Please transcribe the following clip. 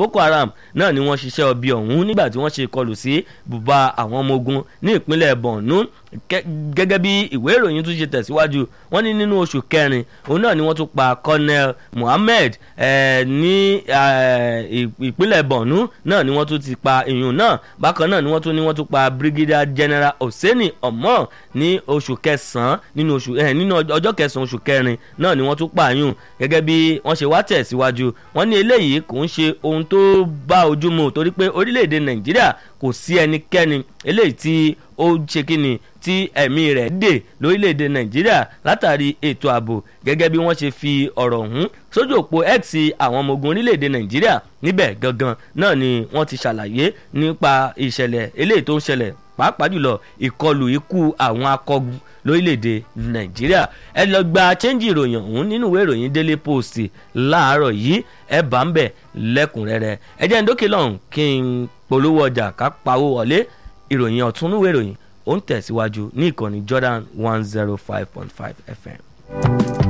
boko haram náà ni wọ́n ṣiṣẹ́ ọbí ọ̀hún nígbà tí wọ́n ṣe kọlù sí bùbá àwọn ọmọ ogun ní ìpínlẹ̀ borno gẹ́gẹ́ bí ìwé ìròyìn tún ṣe tẹ̀síwájú wọ́n ní nínú oṣù kẹrin òun náà ni wọ́n tún pa colonel muhammed ní ìpínlẹ̀ borno náà ni wọ́n tún ti pa ìyún náà bákan náà ni wọ́n tún ní wọ́n tún pa brigadier general hosseini omo ní oṣù kẹsàn-án nínú oṣù nínú ọjọ́ kẹsàn-án oṣù kẹrin náà ni wọ́n tún pa ìyún gẹ́gẹ́ bí wọ́n ṣe wá tẹ̀síwájú wọ́n ní eléyìí kò ń ṣe ohun tó bá ojú mu torí pé orílẹ̀-èdè nàìjíríà kò sí ẹnikẹ́ni eléyìí tí ó ṣe kíni tí ẹ̀mí rẹ̀ dè lórílẹ̀‐èdè nàìjíríà látàrí ètò ààbò gẹ́gẹ́ bí wọ́n ṣe fi ọ̀rọ̀ ọ̀hún sójú òpó x àwọn ọmọ ogun orílẹ̀‐èdè nàìjíríà níbẹ̀ gangan náà ni wọ́n ti ṣàlàyé nípa ìṣẹ̀lẹ̀ eléyìí tó ń ṣẹlẹ̀ pàápàá jùlọ ìkọlù ikú àwọn akọgun lórílẹ̀‐èdè nàìjíríà ẹ lọ gba chẹ́ńjì ìròyìn ọ̀hún nínú ìwé ìròyìn daily post láàárọ̀ yìí ẹ bá ń bẹ̀ lẹ́kùnrẹ́rẹ́ ẹ jẹ́ ń dókè lọ́hùn kí n polówó ọjà ká pawó wọlé ìròyìn ọ̀túnúwé ìròyìn ó ń tẹ̀síwájú ní ìkànnì Jordan one zero five point five FM.